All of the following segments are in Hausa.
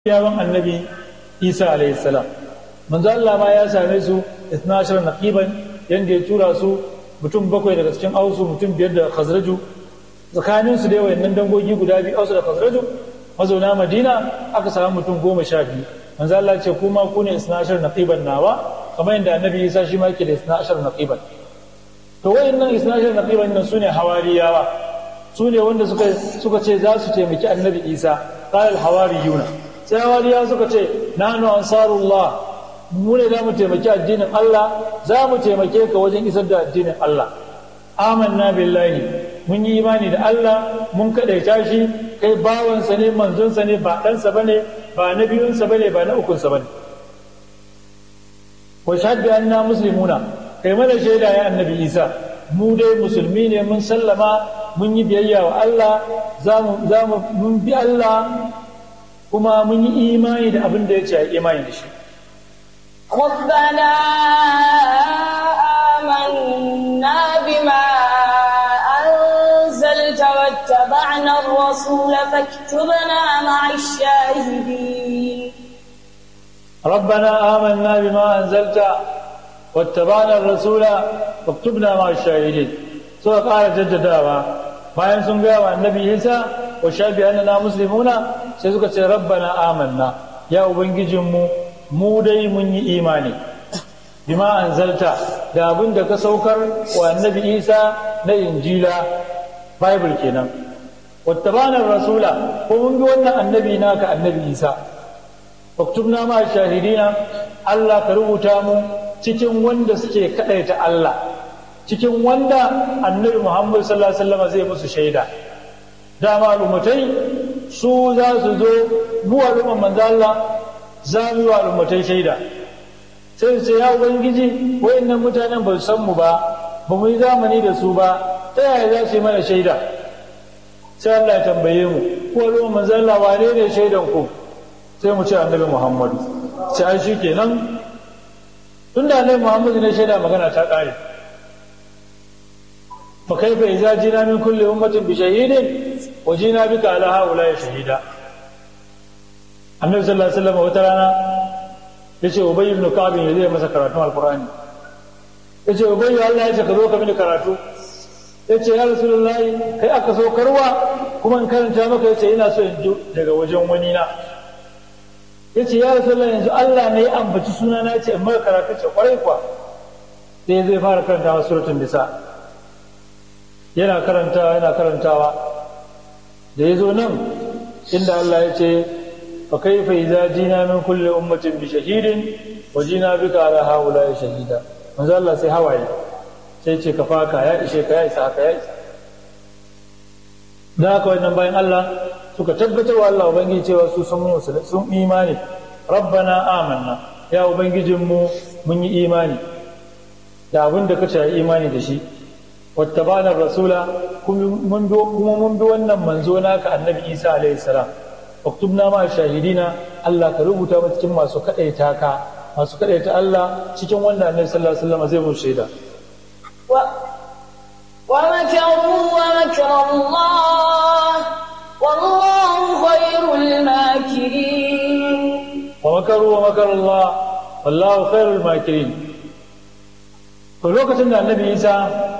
yawan annabi isa alayhi salam manzo Allah ma ya same su 12 naqiban yanda ya tura su mutum bakwai daga cikin ausu mutum biyar da khazraju tsakanin su dai wayannan dangogi guda biyu ausu da khazraju mazauna madina aka samu mutum goma sha biyu manzo Allah ce kuma ku ne 12 naqiban nawa kamar yadda annabi isa shi ma yake da 12 naqiban to wayannan 12 naqiban nan sune hawariyawa sune wanda suka suka ce za su taimaki annabi isa qala al hawariyuna sai hawariya suka ce nanu ansarullah mu ne za mu taimaki addinin Allah za mu taimake ka wajen isar da addinin Allah amanna billahi mun yi imani da Allah mun kadaita shi kai bawansa ne manzonsa ne ba ɗansa ba ne ba na biyunsa ba ne ba na ukunsa ba ne wa shahadu anna muslimuna kai mana shaida ya annabi isa mu dai musulmi ne mun sallama mun yi biyayya wa Allah za mu mun bi Allah kuma mun yi imani da abin da ya ce a imani da shi. ربنا آمنا بما أنزلت واتبعنا الرسول فاكتبنا مع الشاهدين ربنا آمنا بما أنزلت واتبعنا الرسول فاكتبنا مع الشاهدين سورة قال جددها bayan sun gaya wa annabi isa wa shafi annana muslimuna sai suka ce rabbana amanna ya ubangijinmu mu dai mun yi imani bima anzalta da abin da ka saukar wa annabi isa na injila bible kenan wattabana rasula ko mun bi wannan annabi naka annabi isa waktubna ma shahidina Allah ka rubuta mu cikin wanda suke kadaita Allah cikin wanda annabi Muhammad sallallahu alaihi wasallam zai musu shaida dama al'ummatai su za su zo mu al'umman manzo Allah za mu yi al'ummatai shaida sai su ce ya ubangiji wayannan mutanen ba su san mu ba ba mu yi zamani da su ba ta yaya za su yi mana shaida sai Allah ya tambaye mu ko al'umman manzo Allah wane ne shaidan ku sai mu ce annabi Muhammad sai ai shi kenan tunda annabi Muhammad ne shaida magana ta kare فكيف إذا جينا من كل أمة بشهيد وجينا بك على هؤلاء شهيدا النبي صلى الله عليه وسلم وترانا yace ubay ibn ka'b ne zai masa karatu alqur'ani yace ubay Allah ya ce ka zo ka mini karatu yace ya rasulullahi kai aka so karwa kuma in karanta maka yace ina so in ji daga wajen wani na yace ya rasulullahi yanzu Allah ne ya ambaci sunana yace in maka karatu ce kwarai kwa sai zai fara karanta suratul nisa yana karantawa yana karantawa da ya zo nan inda Allah ya ce fa kaifa idza jina min kulli ummatin bi shahidin wa jina bika ala haula shahida manzo Allah sai hawaye sai ce ka faka ya ishe ka ya isa ka ya isa da haka wannan bayan Allah suka tabbatar wa Allah ubangiji cewa su sun sun imani rabbana amanna ya ubangijinmu mun yi imani da abin da ka ce imani da shi wattabana rasula kuma mun bi wannan manzo naka annabi isa alaihi salam uktubna ma shahidina Allah ka rubuta mu cikin masu kadaita ka masu kadaita Allah cikin wannan annabi sallallahu alaihi wasallam zai mu shaida ومكروا ومكر الله والله خير الماكرين ومكروا ومكر الله والله خير الماكرين to lokacin da annabi isa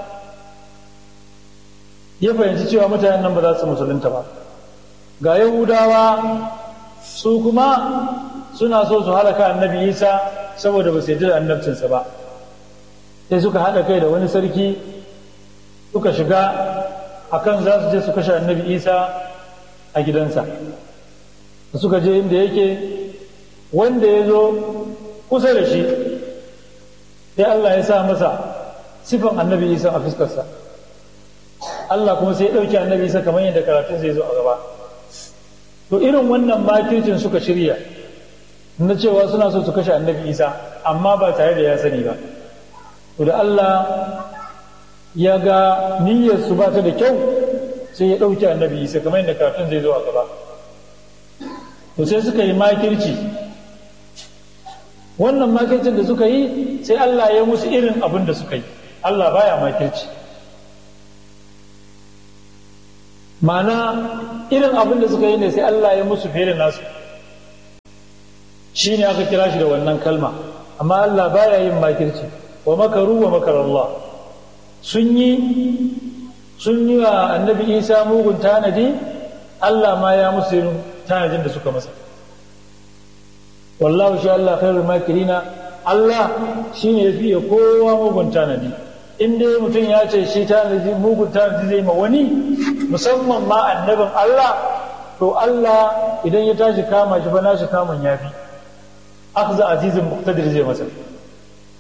ya fahimci cewa mutanen nan ba za su musulunta ba ga yahudawa su kuma suna so su halaka annabi isa saboda ba su yarda da annabcinsa ba sai suka haɗa kai da wani sarki suka shiga akan za su je su kashe annabi isa a gidansa da suka je inda yake wanda ya zo kusa da shi sai allah ya sa masa sifan annabi isa a fuskarsa Allah kuma sai ya ɗauki annabi isa kamar yadda karatun zai zo a gaba to irin wannan makircin suka shirya na cewa suna so su kashe annabi isa amma ba tare da ya sani ba to da Allah ya ga niyyar su ba ta da kyau sai ya ɗauki annabi isa kamar yadda karatun zai zo a gaba to sai suka yi makirci wannan makircin da suka yi sai Allah ya musu irin abin da suka yi Allah baya makirci ma'ana irin abin da suka yi ne sai Allah ya musu fiye da nasu shi ne aka kira shi da wannan kalma amma Allah baya yin makirci wa makaru wa makar Allah sun yi sun yi wa annabi isa mugun tanadi Allah ma ya musu yin tanadin da suka masa wallahu shi Allah khairul makirina Allah shi ne ya fiye kowa mugun tanadi in dai mutum ya ce shi tanadi mugun tanadi zai ma wani musamman ma annabin Allah to Allah idan ya tashi kama shi ba nashi kamun yafi akhza azizin muqtadir zai masa